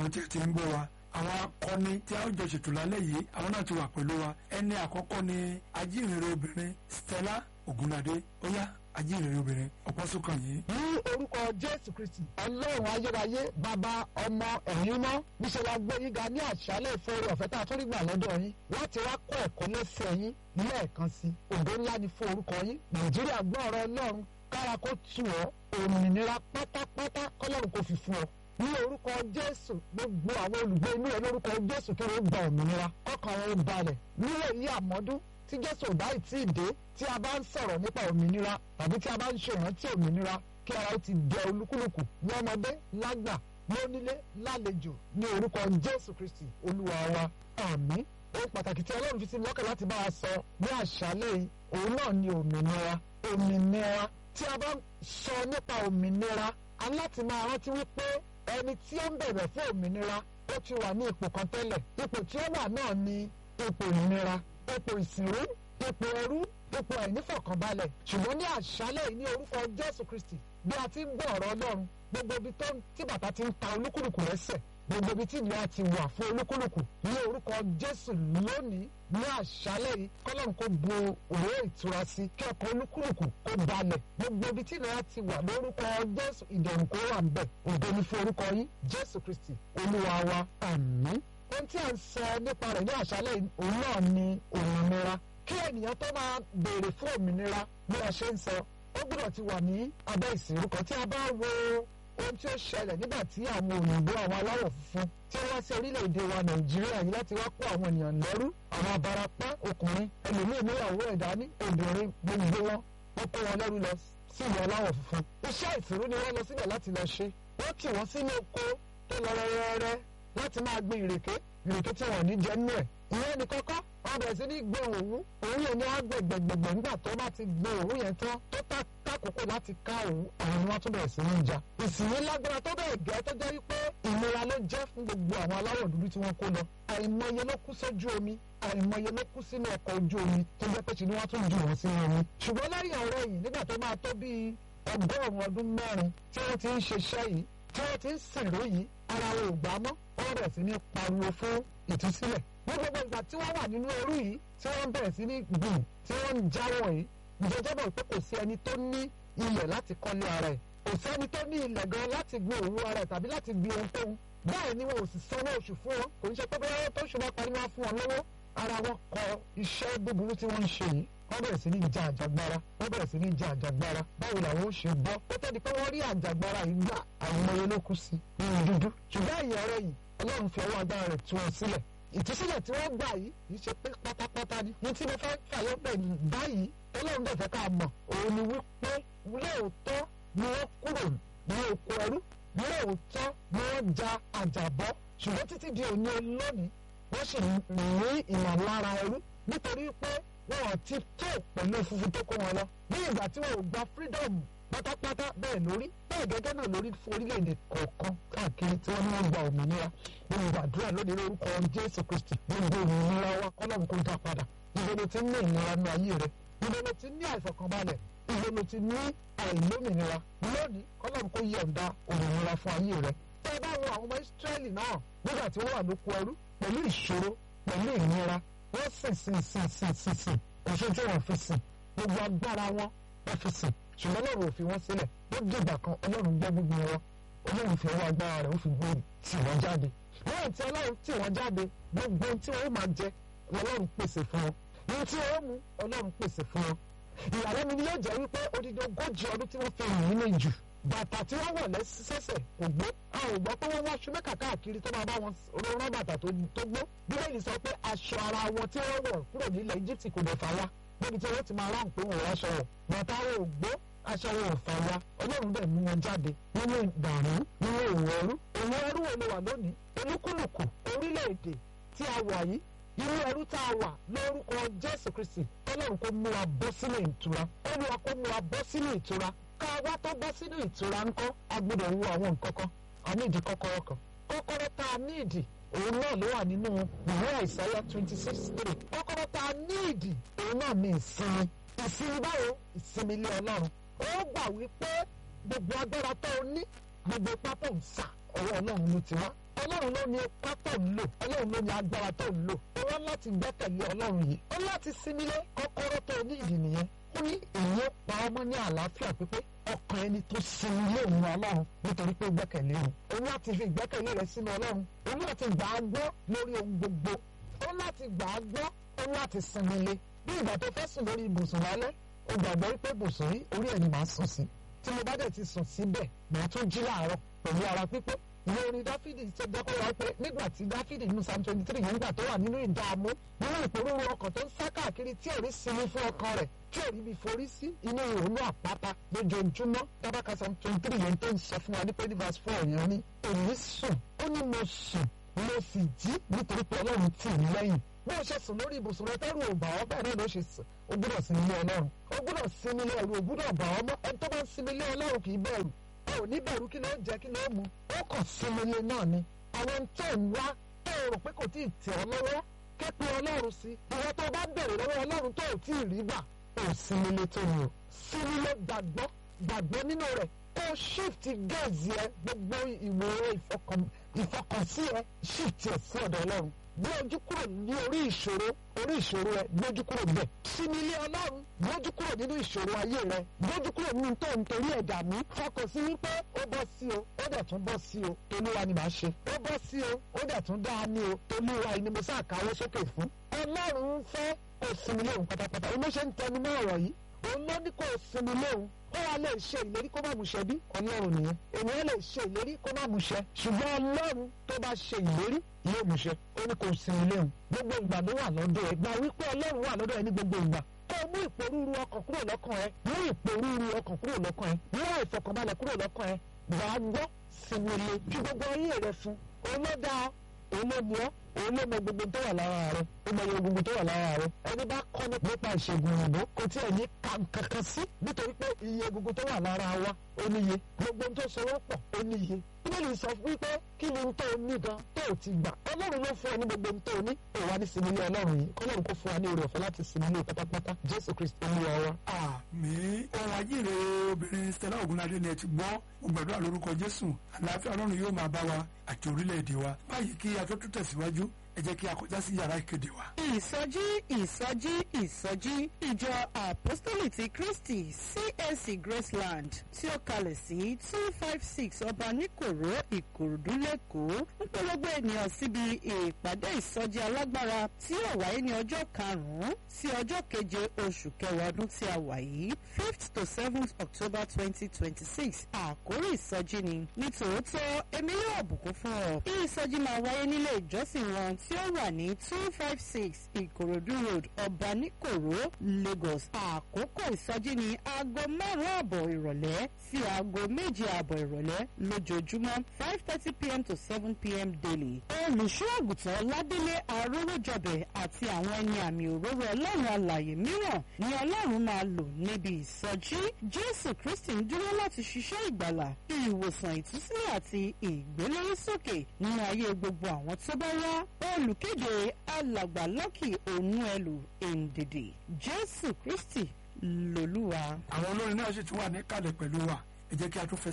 àwọn tí ẹ ti ń gbọ́ wa àwọn akọni tí a ó jọ ṣètò lálẹ́ yìí àwọn náà ti wà pẹ̀lú wa ẹni àkọ́kọ́ ni ajínrere obìnrin Stella Ogunlade ó yá ajínrere obìnrin ọ̀pọ̀ sókàn yìí. ní orúkọ jésù kristi ọlọ́run ayérayé bàbá ọmọ ẹ̀yin mọ́ níṣẹ́ la gbé yín ga ní àṣálẹ̀ ìfowópamọ́ ọ̀fẹ́ tá a tún rí gbà lọ́dọ̀ yín láti wá kọ́ ẹ̀kọ́ lẹ́sẹ̀ yín lẹ́ẹ̀kan sí ògo ńlá ni fún orúkọ yín nàìjíríà gbọ́ ọ̀rọ̀ ọlọ́run kára kó tù ọ́ òmìnira pátápátá kọ́lọ́run kò fi fún ọ ní orúkọ jésù gbogbo àwọn olùgbé inú ẹ lórúkọ jésù kí wọ́n gba òmìnira ọkàn wọn balẹ̀ nílẹ̀ yìí àmọ́dún tí jésù ò bá ì tí ì dé tí a bá ń sọ̀rọ̀ nípa òmìnira tàbí tí a bá ń ṣe ìrántí òmìnira kí ara ó ti dẹ olúkúlùkù ní ọmọdé lágbà lónílé lálejò ní orúkọ jésù kristi olúwa wa àmín ohun pàtàkì tí ọlọ́run fi sí mi lọ́kàn láti bá a sọ ní àṣálẹ́ yìí òun náà ni òmìnira òmìnira tí a bá ń sọ nípa òmìnira a láti máa rántí wípé ẹni tí ó ń bẹ̀rẹ̀ fún òmìnira ó ti wà ní ipò kan tẹ́lẹ̀ ipò tí ó wà náà ni ipò ìnira ipò ìsìnrú ipò ẹrú ipò àìnífọ̀kànbalẹ̀ ṣùgbọ́n ní àṣálẹ̀ yìí ní orúkọ jésù kristi bí a ti ń gbọ́ ọ̀rọ̀ ọlọ́run gbogbo ibi tó tí bàtà ti ń ta olúkúlùkù lẹ́sẹ̀ gbogbo ibi tí ìlú àti wà fún olúkúlùkù ní orúkọ jésù lónìí ní àṣálẹ̀ yìí kọ́lọ́run kó bu òwe ìtura sí kí ọkọ̀ olúkúlùkù kó balẹ̀ gbogbo ibi tí ìlú àti wà lórúkọ jésù ìdẹ̀rùn kó wà ń bẹ̀ ògo ni fún orúkọ yín jésù kristi olúwa wa àmín ohun tí a ń sọ nípa rẹ̀ ní àṣálẹ̀ òun náà ni òmìnira kí ènìyàn tó máa béèrè fún òmìnira bí a ṣe ń sọ ó gbọ́dọ̀ ti wà ní abẹ́ ìsìnkú kan tí a bá wo ohun tí ó ṣẹlẹ̀ nígbà tí àwọn òyìnbó àwọn aláwọ̀ funfun tí wọ́n wá sí orílẹ̀-èdè wa nàìjíríà yìí láti wá kó àwọn ènìyàn lẹ́rú àwọn abarapá ọkùnrin ẹlòmíì níyàwó ẹ̀ dání obìnrin gbogbo wọn wọ́n kó wọn lẹ́rú lọ sí ìlú aláwọ̀ funfun iṣẹ́ ìsìnkú ni wọ́n lọ síbẹ̀ láti lọ ṣe wọ́n tì wọ́n sínú oko tó lọ rẹ́rẹ́rẹ́ láti máa gbin ìrèké ìrèké tí wọ́n ní jẹ nínú ẹ̀ ìyẹn ní kọ́kọ́ wọ́n bẹ̀rẹ̀ sí ní gbé òwú òwú yẹn ní agbègbègbè nígbà tó bá ti gbé òwú yẹn tán tó tákòókò láti ká òwú àwọn ni wọ́n tún bẹ̀rẹ̀ sí ní jà ìsìnyí lágbára tó bẹ̀rẹ̀ gẹ́ tó jẹ́ wípé ìnira ló jẹ́ fún gbogbo àwọn aláwọ̀ dúdú tí wọ́n kó lọ àìmọye ló kú sójú omi àìmọye ló kú sínú ọkọ̀ ojú omi tó jẹ́ pé ṣe ni wọ́n tún jù wọ́n sínú omi ṣùgbọ́n lẹ́yìn ọ̀rọ̀ yìí nígbà tó máa tó bíi ọgọ́rùn-ún ọdún mẹ́rin tí wọ́n ti ń ṣiṣẹ́ yìí tí wọ́n ti ń sìnrú yìí ara wọn ò gbà mọ́ wọ́n bẹ̀rẹ̀ sí ní pariwo fún ìtúsílẹ̀ ní gbogbo ìgbà tí wọ́n wà nínú ẹrú yìí tí wọ́n bẹ̀rẹ̀ sí ní gbìn tí wọ́n ń jáwọ́ yìí ìjọba bọ̀ pé kò sí ẹni tó ní ilẹ̀ láti kọ́lé ara ẹ̀ kò sẹ́ni tó ní ilẹ̀ gan láti gbin òwú ara ẹ̀ tàbí láti gbin ohunkóhun bẹ́ẹ̀ ni wọn ò sì sanwó oṣù fún wọn kò ń ṣe pé bóyá tó ṣùgbọ́n parí wọn fún wọn lọ́wọ́ ara wọn kọ iṣẹ́ búburú tí wọ́n ń ṣe yìí wọ́n bẹ̀rẹ̀ sí ní ja àjàgbara wọ́n bẹ̀rẹ̀ sí ní ja àjàgbara báwo làwọn ó ṣe bọ́ ó tẹ́ di pé wọ́n rí àjàgbara yìí gbà àwọn ọmọ ló kú sí nínú dúdú ṣùgbọ́n ìyẹn ọ̀rọ̀ yìí ọlọ́run fi ọwọ́ agbára rẹ̀ tú wọn sílẹ̀ ìtúsílẹ̀ tí wọ́n gbà yìí kì í ṣe pé pátápátá ni ní tí mo fẹ́ fàyọ́ pẹ̀ báyìí ọlọ́run dẹ̀ fẹ́ ká mọ̀ òun ni wípé lóòótọ́ ni wọ́n kúrò ní oko ẹrú lóòótọ́ ni wọ́n ja àjàbọ́ ṣùgbọ́n títí di òní olónìí wọ́n sì ní ìmọ̀lára ẹrú nítorí pé wọn ò ti tó pẹ̀lú funfun tó kó wọn lọ ní ìgbà tí wọn ò gba freedom pátápátá bẹ́ẹ̀ lórí bẹ́ẹ̀ gẹ́gẹ́ náà lórí fún orílẹ̀-èdè kọ̀ọ̀kan káàkiri tí wọ́n ní wọ́n gba òmìnira nínú ìgbàdúrà lónìí lórúkọ jésù kristi gbogbo òmìnira wa kọ́lọ́mù kó dá padà ibo ló ti ní ìnira ní ayé rẹ ibo ló ti ní àìfọkànbalẹ̀ ibo ló ti ní àìlómìnira lónìí kọ́lọ́mù kó yọ̀ǹda òmìnira fún ayé rẹ tẹ́ ẹ bá wo àwọn ọmọ ìsírẹ́lì náà nígbà tí wọ́n wà lóko ẹrú pẹ̀lú ìṣòro pẹ̀lú ìnira wọ́n sìn sìn sìn sìn sìn sìn òṣojú wọn fi sìn gbogbo agbára wọn wọ́n fi sìn ṣùgbọ́n ọlọ́run ò fi wọ́n sílẹ̀ ó dìgbà kan ọlọ́run gbọ́ gbogbo wọn ọlọ́run fi ọwọ́ agbára rẹ̀ ó fi gbé tì wọ́n jáde lẹ́yìn tí ọlọ́run tì wọ́n jáde gbogbo tí wọ́n máa jẹ ọlọ́run pèsè fún wọn ní tí wọ́n mu ọlọ́run pèsè fún wọn ìyàlẹ́nu ni yóò jẹ́ wípé odidi ogójì ọdún tí wọ́n fi rìn nínú ìjù bàtà tí wọ́n wọ̀ lẹ́sẹ̀sẹ̀ kò gbó a ò gbọ́ pé wọ́n wá aṣọ mẹ́kà káàkiri tó máa bá wọn rán bàtà tó gbó bíbélì sọ pé aṣọ ara wọn tí wọ́n wọ̀ kúrò nílẹ̀ Íjíbítì kò dẹ̀ fà wá níbi tí wọ́n ti máa ráhùn pé wọ́n wọ́n aṣọ wọ̀ bàtà wọn ò gbó aṣọ wọn ò fà wá ọlọ́run bẹ̀ mú wọn jáde nínú ìdààmú nínú òwò ẹrú òwò ẹrú wo ló wà lónìí olúkúlùkù orílẹ̀-èdè tí a wà yìí irú ẹrú tá a wà lórúkọ Jésù Kristi ọlọ́run kó mú wa bọ́ sínú ìtura olúwa kó mú wa bọ́ sínú ìtura ká wá tó bọ́ sínú ìtura ńkọ́ a gbọ́dọ̀ wo àwọn nǹkan kan a ní ìdí kọ́kọ́rọ́ kan kọ́kọ́rọ́ tá a ní ìdí òun náà ló wà nínú ìwé àìsáyà twenty six three kọ́kọ́rọ́ tá a ní ìdí òun náà ní ìsinmi ìsinmi báwo ìsinmi ilé ọlọ́run ó gbà wípé gbogbo agbára tó o ní gbogbo ipá tó ń sà ọwọ́ ọlọ́run ló ti wá ọlọ́run ló ní ipá tó ń lò ọlọ́run ló ní agbára tó ń lò ó wá láti gbẹ́kẹ̀lé ọlọ́run yìí ó láti sinmi lé kọ́kọ́rọ́ tó ní ìdí nìyẹn ó ní èyí ó pa ọmọ ní àlàáfíà pípé ọkàn ẹni tó sinmi lé òun ọlọ́run nítorí pé ó gbẹ́kẹ̀lé òun òun láti fi ìgbẹ́kẹ̀lé rẹ̀ sínú ọlọ́run òun láti gbà á gbọ́ lórí ohun gbogbo òun láti gbà á gbọ́ òun láti sinmi lé bí ìgbà tó fẹ́ sùn lórí ibùsùn lálẹ́ ó gbàgbọ́ wípé ibùsùn yìí orí ẹ̀ ni màá sùn sí tí mo bá dẹ̀ ti sùn síbẹ̀ màá tún jí láàárọ̀ pẹ̀lú ara pípé ìwé orin dáfídì ṣe jẹ́ kó wá pé nígbà tí dáfídì nínú psalm twenty three yẹn nígbà tó wà nínú ìdààmú nínú ìpòrúurú ọkàn tó ń sá káàkiri tí ò rí sinmi fún ọkàn rẹ̀ tí ò rí bí forí sí inú ìrònú àpáta lójoojúmọ́ tábàkà psalm twenty three yẹn tó ń sọ fún wa ní pé ní verse four yẹn ní èmi sùn ó ní mo sùn mo sì jí nítorí pé ọlọ́run tì mí lẹ́yìn bó o ṣe sùn lórí ibùsùn rẹ tẹ́rù ò bà ọ́ bẹ́ẹ̀ náà ló ṣe sùn o gbọ́dọ̀ sinmi lé ọlọ́run o gbọ́dọ̀ sinmi lé ẹ̀rù ò gbọ́dọ̀ bà ọ́ mọ́ ẹni tó bá ń sinmi lé ọlọ́run kì í bẹ̀rù o ò ní bẹ̀rù kí ló ń jẹ kí ló ń mu ó kàn sinmi lé náà ni àwọn tó ń wá tó o rò pé kò tí ì tẹ̀ ọ́ lọ́wọ́ képe ọlọ́run sí ìwọ tó bá bẹ̀rẹ̀ lọ́wọ́ ọlọ́run tó ò tí ì rí gbà ó sinmi lé tó ni o sinmi lé gbàgbọ́ gbàgbọ́ nínú rẹ̀ kó shift gaze yẹ gbogbo ìwé ìfọkànsí ẹ shift ẹ sí ọ̀dọ̀ ọlọ́run gbé ojú kúrò ní orí ìṣòro orí ìṣòro ẹ gbójú kúrò bẹ́ẹ̀ sinmi ilé ọlọ́run gbójú kúrò nínú ìṣòro ayé rẹ gbójú kúrò nínú tó ń torí ẹ̀dá mi fọkàn sí wípé ó bọ́ sí o ó dẹ̀ tún bọ́ sí o tolúwa ni màá ṣe ó bọ́ sí o ó dẹ̀ tún dá ní o tolúwa ni mo sá káwọ́ sókè fún ọlọ́run ń fẹ́ kó sinmi lóhùn pátápátá ó ló ṣe ń tẹnu mọ́ ọ̀rọ̀ yìí òun ló ní kó sinmi lóhùn ó wá lè ṣe ìlérí kó má múṣẹ bí ọlọ́run nìyẹn ènìyàn lè ṣe ìlérí kó má múṣẹ ṣùgbọ́n ọlọ́run tó bá ṣe ìlérí yóò múṣẹ ó ní kó sinmi léhùn gbogbo ìgbà ló wà lọ́dọ̀ ẹ̀ gbà wípé ọlọ́run wà lọ́dọ̀ ẹ̀ ní gbogbo ìgbà kó mú ìpòrúurú ọkàn kúrò lọ́kàn ẹ mú ìpòrúurú ọkàn kúrò lọ́kàn ẹ mú ìfọkànbalẹ̀ kúrò lọ́kàn ẹ wà á gbọ́ sinmi lé ju gbogbo ayé rẹ fún òun ló dáa òun ló ní ọ òun ló mọ gbogbo tó wà lára rẹ ó mọ iye gbogbo tó wà lára rẹ ẹni bá kọ́ nípa ìṣègùn òyìnbó kò tí ẹ̀ ní kankan sí nítorí pé iye gbogbo tó wà lára wa ó níye gbogbo tó so wọ́n pọ̀ ó níye bíbélì sọ wípé kí ni tó o ní gan tó o ti gbà ọlọ́run ló fún ọ ní gbogbo tó o ní ó wà ní sinmi ilé ọlọ́run yìí kọ́lọ́run kó fún wa ní oore ọ̀fẹ́ láti sinmi ilé pátápátá jésù kristi olúwa wa. àmì ohun ajíire obìnrin stella ogunlade ni ẹ ti gbọ́ mo gbàdúrà lórúkọ jésù àlàáfíà ọlọ́run yóò máa bá wa àti orílẹ̀-èdè wa báyìí kí a tó tún tẹ̀síwájú ẹ jẹ́ kí a kọjá sí yàrá ìkéde wa. ìsọjí ìsọjí ìsọjí ìjọ apostoli ti kristi csc graceland tí ó kalẹ̀ sí two five six ọba níkòró ìkòròdú lẹ́kọ̀ọ́ ń pè gbogbo ènìyàn síbi ìpàdé ìsọjí alágbára tí yóò wáyé ní ọjọ́ karùn-ún sí ọjọ́ keje oṣù kẹwàá ọdún tí a wà yìí fifth to seventh october twenty twenty six àkórí ìsọjí ni nítòótọ́ èmi yóò bùkún fún ọ ìsọjí máa wáyé nílé ìjọsìn wọn tí ó wà ní two five six ìkòròdú road ọ̀bánikòró lagos àkókò ìsọjí ní aago márùn-ún àbọ̀ ìrọ̀lẹ́ sí aago méje àbọ̀ ìrọ̀lẹ́ lójoojúmọ́ five thirty pm to seven pm daily. olùṣọ́ àgùntàn ládélé arówójọbẹ̀ àti àwọn ẹni àmì òróró ọlọ́run alàyè mìíràn ni ọlọ́run máa lò níbi ìsọjí jésù kristi ń dúró láti ṣiṣẹ́ ìgbàlà ìwòsàn ìtúsílẹ̀ àti ìgbélórísókè nínú ayé gbogbo àwọn tó bá wá olùkéde alàgbà lọ́kì ònúẹlù èǹdèdè jésù kristi lòlúwa. àwọn olórin náà sì tún wà ní kalẹ̀ pẹ̀lú wa ẹ jẹ́ kí a tún fẹsẹ̀.